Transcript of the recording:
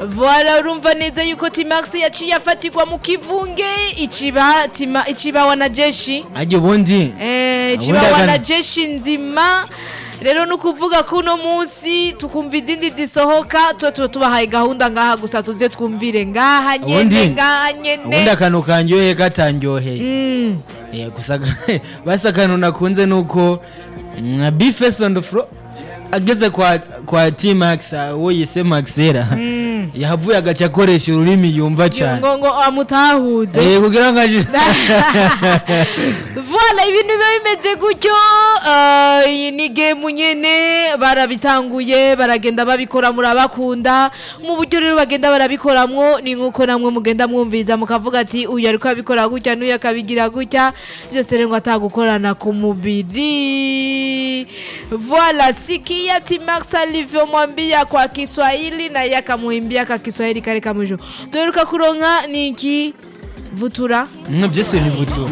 Voilà urumva neza yuko Timax yaciye afatirwa mu kivunge iciba tima iciba wanajeshi ajya ubundi eh iciba Ubundi agana- wanajeshi nzima rero nukuvuga ko uno munsi tukumva izindi zisohoka tuba tuba tubahaye gahunda ngaha gusa tuze twumvire ngaha nyene Ubundi- ngaha ubundi nyene akantu kanyoheye katanyoheye Eh, gusa basi akantu nakunze ni uko nka bifes on the floor ageze kwa kwa T-Max uwo yise Maxera yahavuye agaca akoresha ururimi yumva cyane ngo ngo amutahuze Eh, kugira ngo aje Voilà ibintu biba bimeze gutyo eh, iyi ni game nyene barabitanguye baragenda babikora murabakunda mu buryo rero bagenda barabikoramwo ni nkuko namwe mugenda mwumviriza mukavuga ati uyu ariko abikora gutya n'uyu akabigira gutya byose rero ngo atagukorana ku mubiri Voilà sikia Timax alivyomwambia kwa Kiswahili na yeye akamuimbia kwa Kiswahili kale kamwisho. Tueruka kuronka niki vutura mwe byose ni vutu